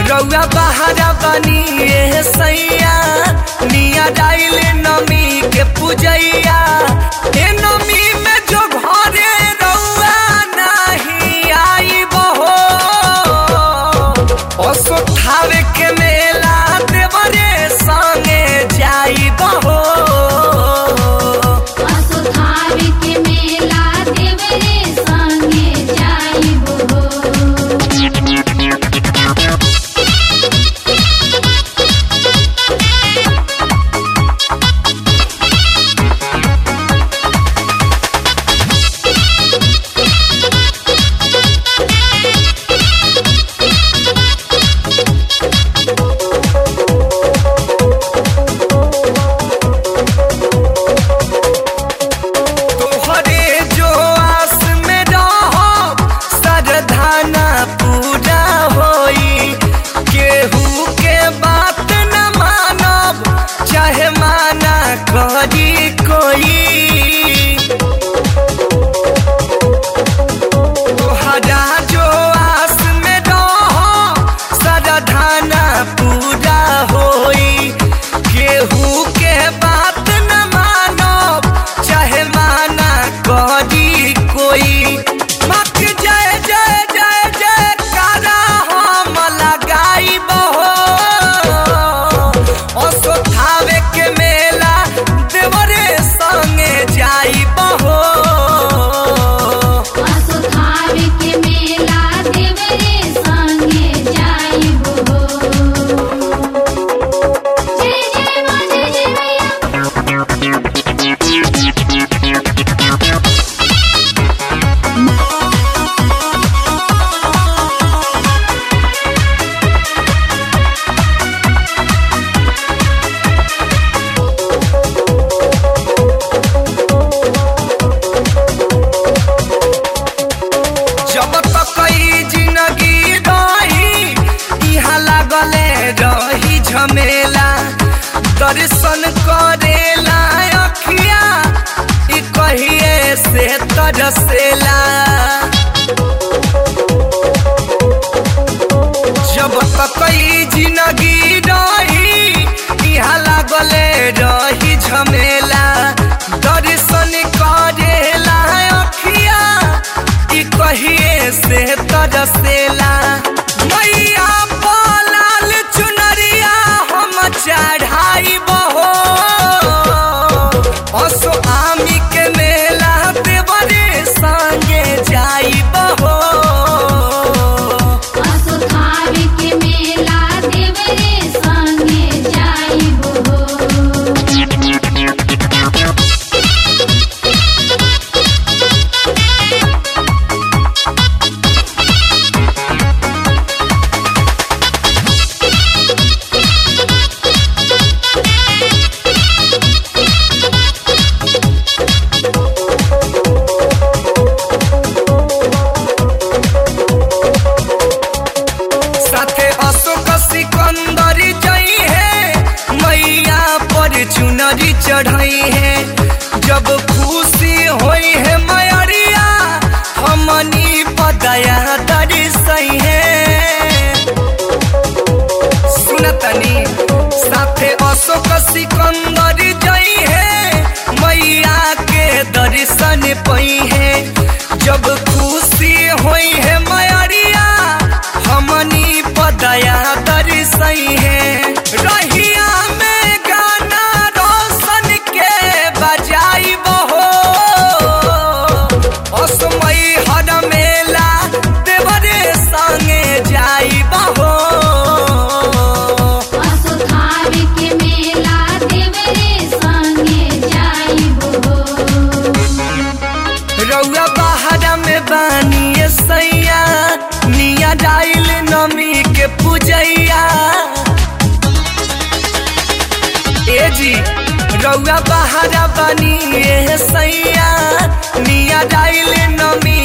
रउआ बहारा बनी ए सैया निया डाइल नमी के पूजैया ए नमी में जो घरे रउआ नहीं आई बहो असोठावे के मेला देवरे संगे जाई बहो असुधावे के मेला देवरे संगे जाइबो तोहरे जो आस में रहो सरधाना पूरा होई केहू के बात न मानब चाहे माना करी कोई तोहरा जो आस में रहो सरधाना पूरा होई केहू के बात न मानब चाहे माना करी कोई मक जय जय जय जय कारा हम लगाई बहो असोथावे के मेला देवरे संगे जाई बहो असुधावे के मेला देवरे संगे जाइबो जय जय मां जय जय मैया जब तक ई जिंदगी रही इहाँ लागले रही झमेला दर्शन करेला अखिया ई कहिए से तरसेला जब तक ई जिंदगी रही इहाँ लागले रही झमेला दर्शन करेला अखिया ई कहिए से तरसेला मैया बोलाल चुनरिया हम चढ़ाई बहो असो आमी के मेला देवरे संगे जाई बहो असुधावे के मेला देवरे संगे जाइबो साथे अशोक सिकंदर जई है मैया पर चुनरी चढ़ई है जब खुशी होई है मैरिया हमनी पदया दर्शई है सुनतनी साथे अशोक सिकंदर जई है मैया के दर्शन पई है जब खुशी होई है मैरिया हमनी पदया दर्शई है रहिया में गाना रोशन के बजाई बहो असमय हर मेला देवरे संगे जाई बहो असुधावे के मेला देवरे संगे जाइबो रउआ बहारा में बानी सैया निया डाइल नमी के पूजैया ए जी रउआ बहारा बानी ए सैया निया डाइल नमी